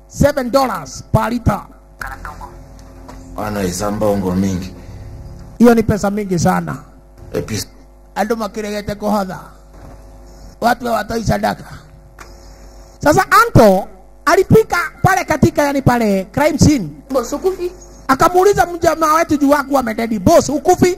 7 dollars per liter. Wanaisa mbongo mingi. Hiyo ni pesa mingi sana. Epis Andũ makĩregete kũhotha, watu hawatoi sadaka. Sasa Anto alipika pale katika yani pale crime scene, Boss, ukufi? akamuuliza mjamaa wetu juu wako amededi, boss ukufi?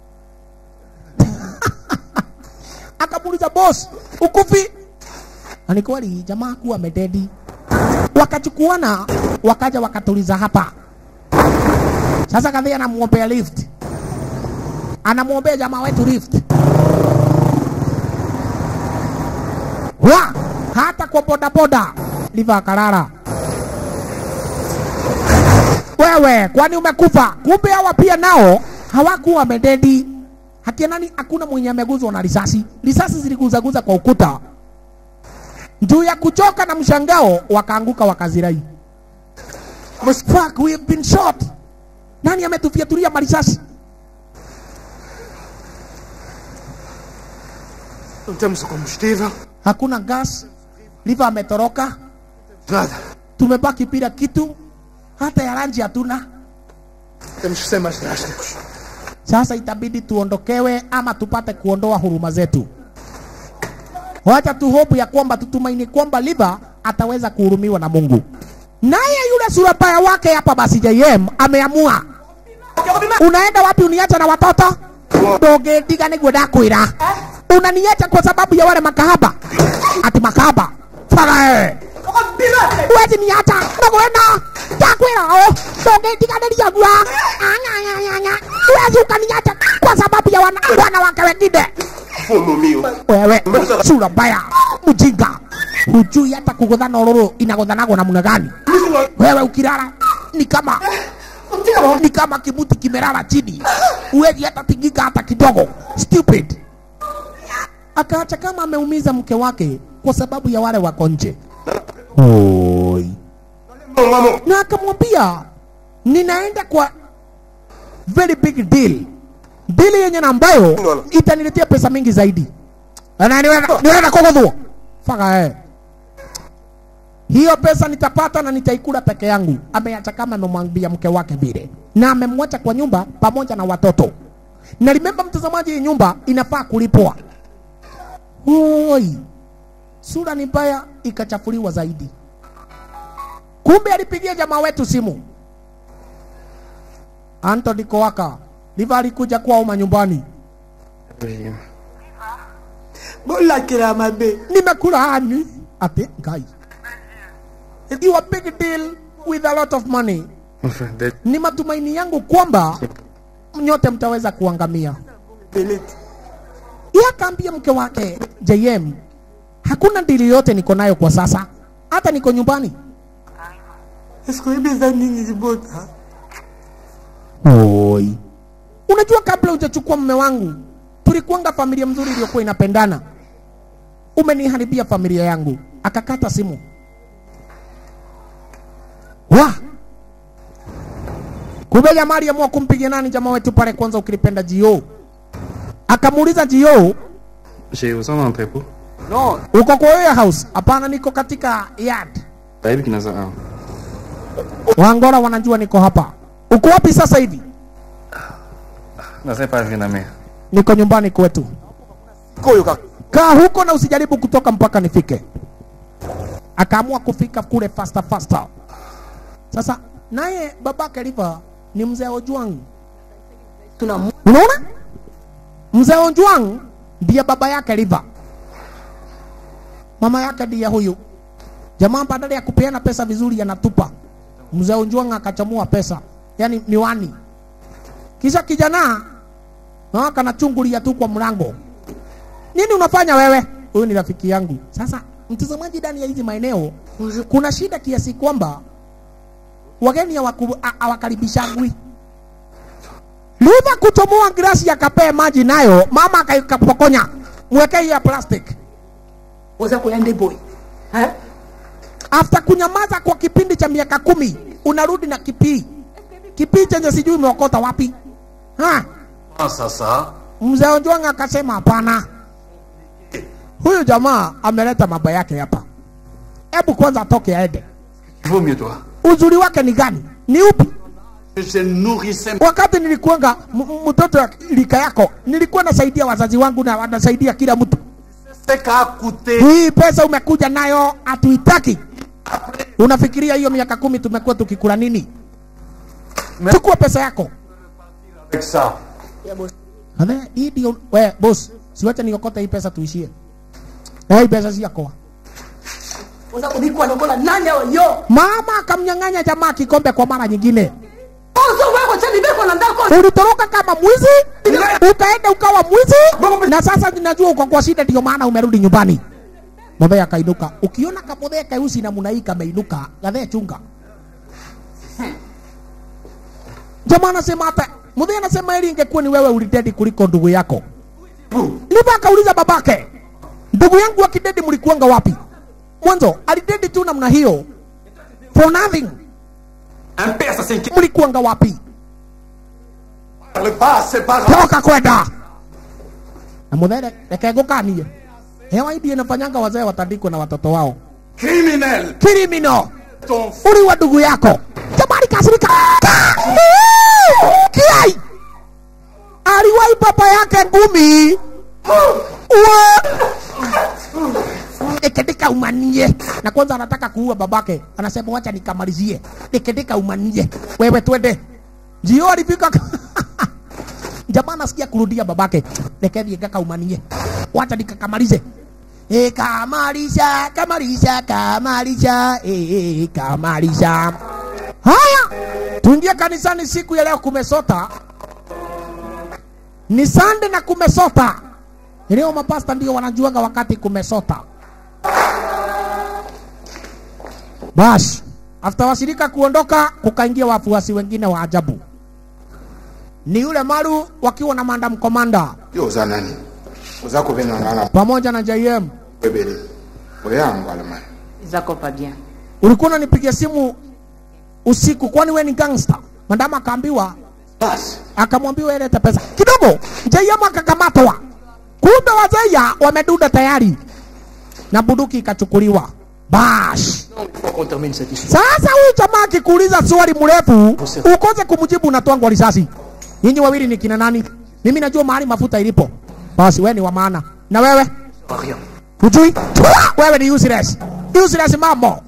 akamuuliza boss ukufi? Na ni kweli jamaa kuwa amededi. Wakachukuana wakaja wakatuliza hapa. Sasa kadhi anamwombea lift, anamwombea jamaa wetu lift. Wa hata kwa bodaboda liva akalala. Wewe kwani umekufa? Kumbe hawa pia nao hawakuwa wamededi. Hakia nani? Hakuna mwenye ameguzwa na risasi. Risasi ziliguzaguza kwa ukuta. Juu ya kuchoka na mshangao, wakaanguka wakazirai. Fuck, we have been shot. Nani ametufiatulia marisasi? Temos combustível. Hakuna gas. Liva ametoroka. Nada. Tumebaki bila kitu, hata ya rangi hatuna. Temos que ser mais drásticos. Sasa itabidi tuondokewe ama tupate kuondoa huruma zetu. Wacha tu hope ya kwamba tutumaini kwamba Liva ataweza kuhurumiwa na Mungu. Naye yule surabaya wake hapa basi JM ameamua, unaenda wapi? Uniacha na watoto ndũngĩndiga nĩguo ndakwĩra unaniacha kwa sababu ya wale makahaba ati makahaba fagae wezi niacha nagwena ndakwĩra ũ ndũngĩndiganĩria gua ang'ang'ang'ang'a wezi ukaniacha kwa sababu ya wana, wanawake wengine Fumo mio. wewe sura mbaya mjinga hujui hata kugodhana ororo inagodhanagwa namna gani wewe ukilala ni kama ni kama kimuti kimelala chini uwezi hata tingika hata kidogo stupid akaacha kama ameumiza mke wake kwa sababu ya wale wako nje Oi. Vamos. na akamwambia ninaenda kwa very big deal deal yenye na ambayo itaniletea pesa mingi zaidi na niweza niweza kugodhua faka eh hiyo pesa nitapata na nitaikula peke yangu ameacha kama amemwambia mke wake vile na amemwacha kwa nyumba pamoja na watoto na remember mtazamaji hii nyumba inafaa kulipwa Oi. sura ni mbaya ikachafuliwa zaidi kumbe alipigia jamaa wetu simu Anthony Kowaka Liva alikuja kwao manyumbani bolakela mabe nimekula hani ati ngai you a big deal with a lot of money ni matumaini yangu kwamba nyote mtaweza kuangamia belete Yeye akaambia mke wake JM, hakuna dili yote niko nayo kwa sasa, hata niko nyumbani. esikoyebeza nini libota Oi. Unajua, kabla hujachukua mume wangu tulikuanga familia mzuri iliyokuwa inapendana. Umeniharibia familia yangu. Akakata simu. Wa kumbe jamaa aliamua kumpigia nani jamaa wetu pale kwanza, ukilipenda Jio. Akamuuliza Jio, J'ai aux en entrepôt. no uko kwa warehouse? Hapana, niko katika yard. Baby kinaza ah. Wangora wanajua niko hapa. Uko wapi sasa hivi? Nasema pas vina mère. Niko nyumbani kwetu. koyo kaka kaa huko na usijaribu kutoka mpaka nifike. Akaamua kufika kule faster faster. Sasa naye babake Liva ni mzee Ojwang. Tuna mu- Unaona, mzee Ojwang ndiye baba yake Liva, mama yake ndiye huyu jamaa. Badala ya kupeana pesa vizuri, anatupa mzee Ojwang akachamua pesa, yani miwani, kisha kijana na kanachungulia tu kwa mlango nini unafanya wewe? Huyu ni rafiki yangu. Sasa mtazamaji, ndani ya hizi maeneo kuna shida kiasi kwamba wageni hawaku- ha- hawakaribishagwi. Liva kuchomoa glasi akapee maji nayo, mama akapokonya, mweke hiyo ya plastic. oza koyande boy Eh? After kunyamaza kwa kipindi cha miaka kumi, unarudi na kipii kipii chenye sijui umeokota wapi ha? Sasa Mzee Ojwang akasema hapana, huyu jamaa ameleta mambo yake hapa, hebu kwanza atoke aende. Il vaut mieux toi. uzuri wake ni gani ni upi Je nourrissais wakati nilikuanga m- m- mtoto wa lika yako nilikuwa nasaidia wazazi wangu na wanasaidia kila mtu ce qu'a coûté hii pesa umekuja nayo hatuitaki unafikiria hiyo miaka kumi tumekuwa tukikula nini chukua pesa yako avec ça. Ya boss. Ane, hii ndio we boss siwache niokote hii pesa tuishie na hii pesa si yako Oza kubikwa lokola nani awa yo. mama akamnyang'anya jamaa kikombe kwa mara nyingine Ozo wako chani beko na ndako. ulitoroka kama mwizi ukaenda ukawa mwizi na sasa ninajua uko kwa shida ndio maana umerudi nyumbani Muthee akainuka ukiona kamuthee keusi na munai kameinuka gathee chunga jamaa anasema hata muthee anasema ili ingekuwa ni wewe ulidedi kuliko ndugu yako liva akauliza babake ndugu yangu akidedi mlikuanga wapi mwanzo alidedi tu namna hiyo for nothing Un père, ça s'inquiète. mlikuanga wapi Parle pas, c'est pas grave. toka kwenda na muthere reke ngukanie hewa idi inafanyanga wazee watandikwe na watoto wao Criminel. kirimino Ton uli wa ndugu yako jamani kasirika kiai aliwai baba yake ngumi Wa- nikendika umanie na kwanza anataka kuua babake anasema wacha nikamalizie nikendika umanie wewe twende njio alifika jamaa nasikia kurudia babake rekethie ngakaumanie wacha nikakamalize E, kamalisha kamalisha kamalisha e, e, kamalisha haya tuingie kanisani siku ya leo kumesota ni sande na kumesota leo mapasta ndio wanajuaga wakati kumesota basi after washirika kuondoka kukaingia wafuasi wengine wa ajabu ni yule maru wakiwa na mandam komanda yo oza nani oza kobena ngana pamoja na jm ebele oya ngwala mai Zako pas bien. ulikuwa unanipigia simu usiku kwani we ni gangster mandama akaambiwa basi akamwambiwa ilete pesa kidogo jm akakamatwa kumbe wazeya wameduda tayari na bunduki ikachukuliwa bash Il faut qu'on termine cette histoire. sasa huyu jamaa akikuuliza swali mrefu ukose kumjibu unatwangwa risasi nyinyi wawili ni kina nani mimi najua mahali mafuta ilipo basi wewe ni wa maana na wewe Pas rien. hujui wewe ni useless useless mambo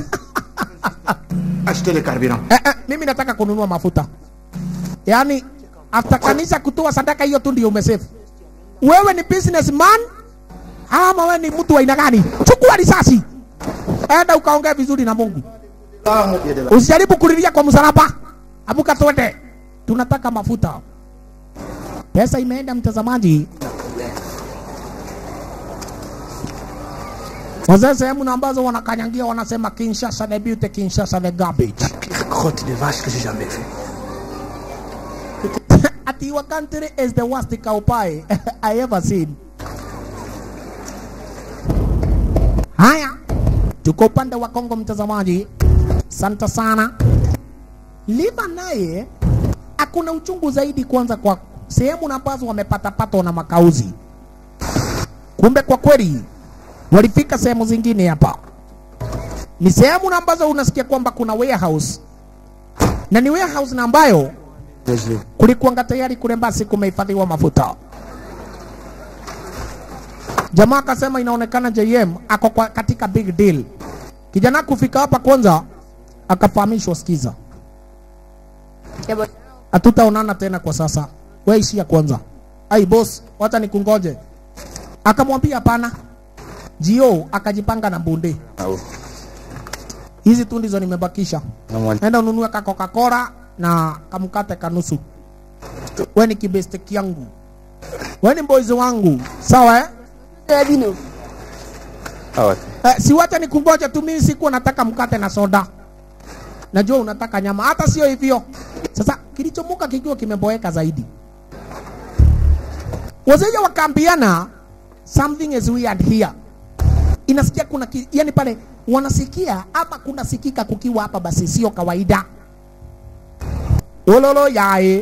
achetez le carburant eh, eh, mimi nataka kununua mafuta yaani after kanisa kutoa sadaka hiyo tu ndio umesefu wewe ni businessman ama wewe ni mtu wa aina gani chukua risasi enda ukaongea vizuri na mungu usijaribu kulilia kwa msalaba amuka twende tunataka mafuta pesa imeenda mtazamaji wazee sehemu na ambazo wanakanyangia wanasema kinshasa the beauty kinshasa the garbage Pire crotte de vache que j'ai jamais vue. Ati your country is the worst cow pie I ever seen. Haya, tuko upande wa Kongo, mtazamaji, santa sana. Lima naye akuna uchungu zaidi, kwanza kwa sehemu na ambazo wamepatapatwa na makauzi. Kumbe kwa kweli walifika sehemu zingine hapa, ni sehemu na ambazo unasikia kwamba kuna warehouse na ni warehouse na ambayo kulikuanga tayari kule basi kumehifadhiwa mafuta. Jamaa akasema inaonekana JM ako kwa katika big deal. Kijana kufika hapa kwanza akafahamishwa, sikiza, Ya boss. hatutaonana tena kwa sasa, wewe ishia kwanza. Ai boss, wacha nikungoje. Akamwambia hapana. Jio akajipanga na bunde. Au. Hizi tu ndizo nimebakisha. Namwali- Enda ununue ka Coca-Cola na kamkate kanusu. We ni kibeste yangu, we ni mbozi wangu, sawa eh? Ya dino. Ah ouais. Eh, si wacha nikungoja tu, mimi sikuwa nataka mkate na soda. Najua unataka nyama, hata sio hivyo. Sasa kilichomuka kikiwa kimeboeka zaidi, wazeja wakaambiana something is weird here. Inasikia kuna ki, yani pale wanasikia ama kunasikika kukiwa hapa, basi sio kawaida. Ololo yae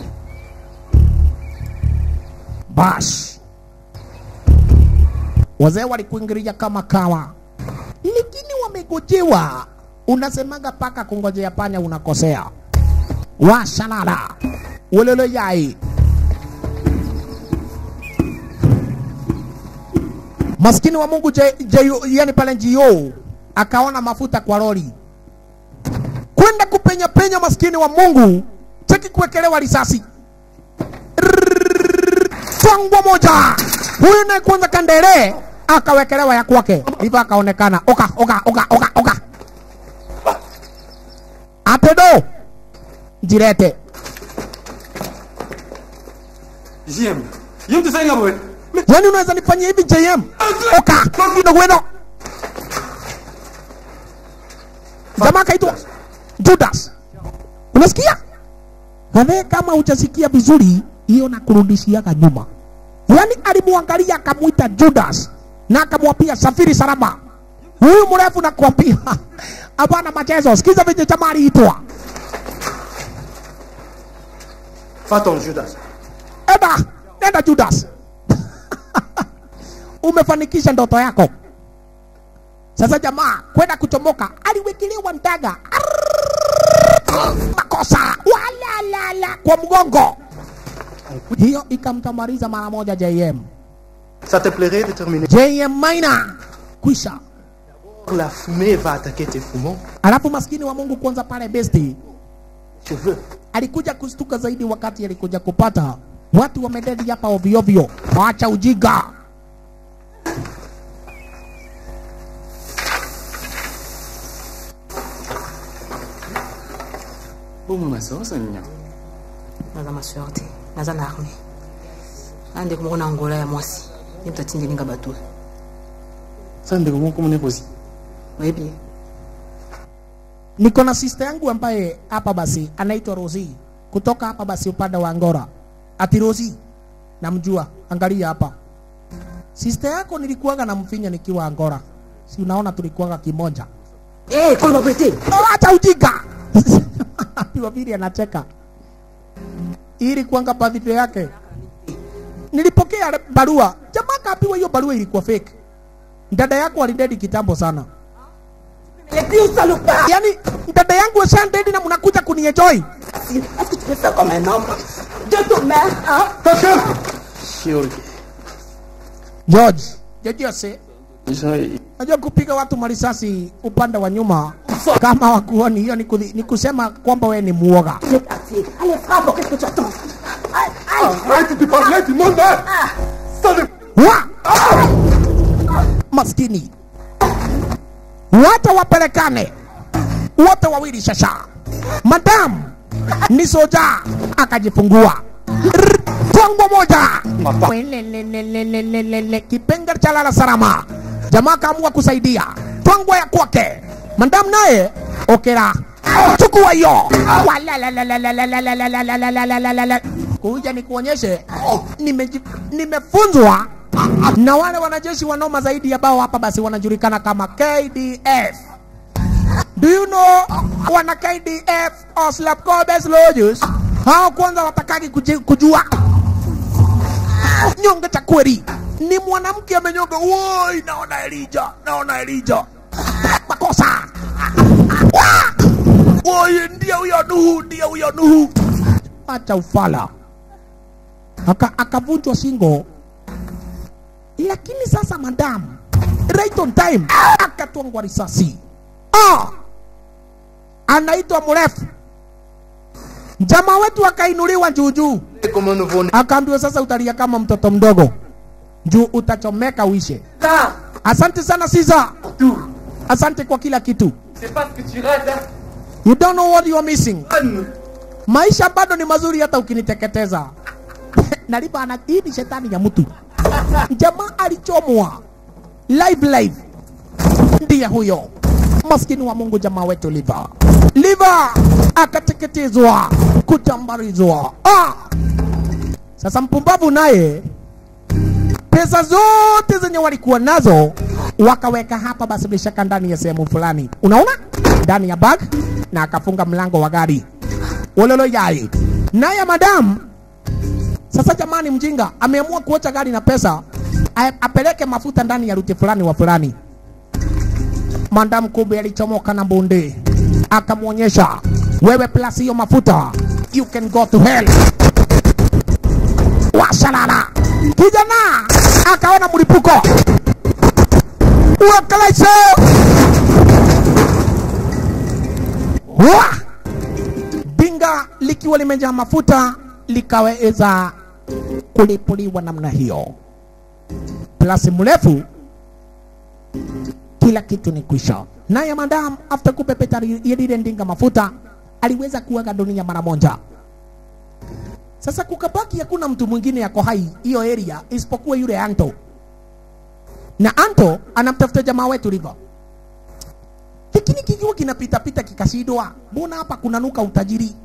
bash wazee walikuingilia kama kawa, lakini wamegojewa unasemaga paka kungojea panya unakosea washalala wololo yai maskini wa mungu je, je, yani pale njio akaona mafuta kwa lori kwenda kupenya penya maskini wa mungu cheki kuwekelewa risasi twangwa moja huyu naye kwanza kandere akawekelewa ya kwake hivyo akaonekana oka oka oka oka oka atedo jirete Jim. Jim tu saya ngapa? yani unaweza nifanyia hivi jm oka nogweno jamaa kaitwa judas unasikia kadhe kama hujasikia vizuri hiyo nakurudishiaga nyuma yani alimwangalia akamwita judas na akamwapia safiri salama huyu mrefu nakwambia hapana machezo sikiza venye jamaa aliitwa Va-t'en, Judas. enda enda judas umefanikisha ndoto yako sasa jamaa kwenda kuchomoka aliwekelewa ndaga Arrrr! makosa walalala kwa mgongo hiyo ikamtamariza mara moja jm Ça te plairait de terminer jm maina kwisha La fumée va attaquer tes poumons. alafu maskini wa mungu kwanza pale besti Cheveux. alikuja kustuka zaidi wakati alikuja kupata watu wamededi hapa ovyoovyo wacha ujiga bomo masoso nya naza masweur te naza na arme na ndeko moko na ngola ya mwasi ye moto atindelinga bato sa ndeko moko mone kosi oyebi niko na sister yangu ambaye hapa basi anaitwa Rosi kutoka hapa basi upande wa Angora. Ati Rosi, namjua, angalia hapa. Sister yako nilikuwaga na mfinya nikiwa Angora, si unaona tulikuwaga kimoja. Eh, kolo babete Oh, acha ujinga. Wapili anacheka. Ili kuanga birthday yake. Nilipokea barua. Jamaa kaambiwa hiyo barua ilikuwa fake. Dada yako alidedi kitambo sana. les plus salopards Yaani dada yangu ashandedi na mnakuja kunienjoy. Est-ce que tu peux faire comme un homme De ton mère, hein Chirurgie. George, George ase Isa najua kupiga watu marisasi upande wa nyuma kama wakuoni, hiyo ni, kudhi- ni kusema kwamba wewe ni muoga. Il est parti. Allez, frappe, qu'est-ce que tu attends Aïe, aïe Arrête de parler du monde hein Ça ne... Wa! Maskini, wote wapelekane, wote wawili shasha. Madam ni soja akajifungua Rrr, tongo moja Welelelelelelele, kipenga cha lala salama. Jamaa kaamua kusaidia tongo ya kwake. Madam naye okera, chukua hiyo Walalalalalalalalalalalalalalala. kuja nikuonyeshe nimeji- nimefunzwa na wale wanajeshi wanoma zaidi ambao hapa basi wanajulikana kama KDF. Do you know wana KDF or Slapcobe Soldiers? Hao kwanza watakaki kuji- kujua nyonga cha kweli ni mwanamke amenyonga. Woi, naona Elija, naona Elija, makosa Wa! Woi, ndiye huyo Nuhu, ndiye huyo Nuhu. Acha ufala, aka akavunjwa shingo lakini sasa madam right on time akatwangwa risasi ah! anaitwa mrefu jamaa wetu akainuliwa juujuu Comme un nouveau-né. akaambiwa sasa utalia kama mtoto mdogo juu utachomeka uishe Là, asante sana siza asante kwa kila kitu C'est pas ce que tu rates, hein you don't know what you are missing maisha bado ni mazuri hata ukiniteketeza nalipa ana hii ni shetani ya mtu jamaa alichomwa live live ndiye huyo maskini wa mungu jamaa wetu liva liva akateketezwa kutambarizwa ah! sasa mpumbavu naye pesa zote zenye walikuwa nazo wakaweka hapa basi bila shaka ndani ya sehemu fulani unaona ndani ya bag na akafunga mlango wa gari wololo yai naye madamu sasa jamani mjinga ameamua kuocha gari na pesa a- apeleke mafuta ndani ya ruti fulani wa fulani Madam Kube alichomoka na bunde, akamwonyesha wewe, plus hiyo mafuta, you can go to hell. Washalala. Kijana akaona mlipuko uakalaiso wa binga likiwa limejaa mafuta likaweza kulipuliwa namna hiyo. Plasi mrefu, kila kitu ni kwisha. Naye madam after kupepeta lile ndinga mafuta aliweza kuaga dunia mara moja. Sasa kukabaki hakuna mtu mwingine yako hai hiyo area isipokuwa yule Anto, na Anto anamtafuta jamaa wetu River, lakini kikiwa kinapitapita kikashindwa, mbona hapa kunanuka utajiri?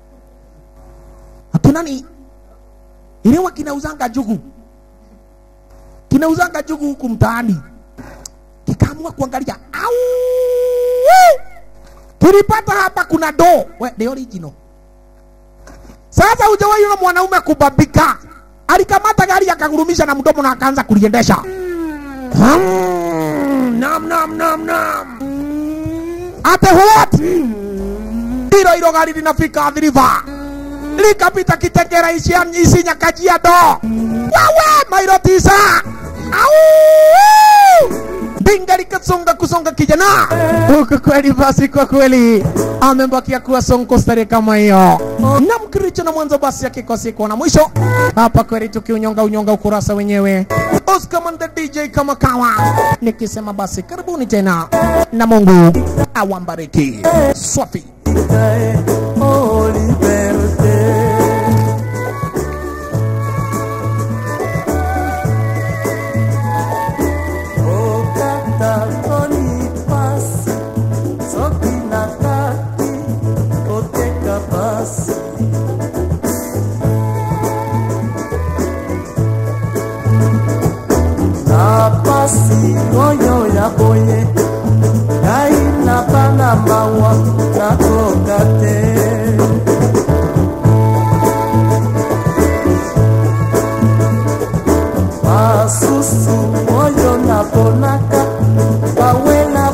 Hatunani ilewa kinauzanga jugu, kinauzanga jugu huku mtaani, kikaamua kuangalia, au kilipata hapa kuna do we, the original sasa hujawahi yule mwanaume kubabika, alikamata gari akagurumisha na mdomo na akaanza kuliendesha. Hmm, nam nam nam nam. Ate what? Hilo hilo gari linafika Athi River likapita Kitengera Isinya Isinya Kajiado. Wewe mairo tisa. Au! Binga likasonga kusonga kijana huku kweli, basi kwa kweli amebakia kuwa sonko stare kama hiyo na mkiricho na mwanzo basi akikosi kuona mwisho hapa kweli, tukiunyonga unyonga ukurasa wenyewe. Oscar Man the DJ kama kawa, nikisema basi karibuni tena na Mungu awambariki. Swafi. Oh, liberté. okata toni pasi soki nakati oteka pasi na pasi oyo ya boye ngai na bana mawa nakoka te basusu oyo naponaka bawela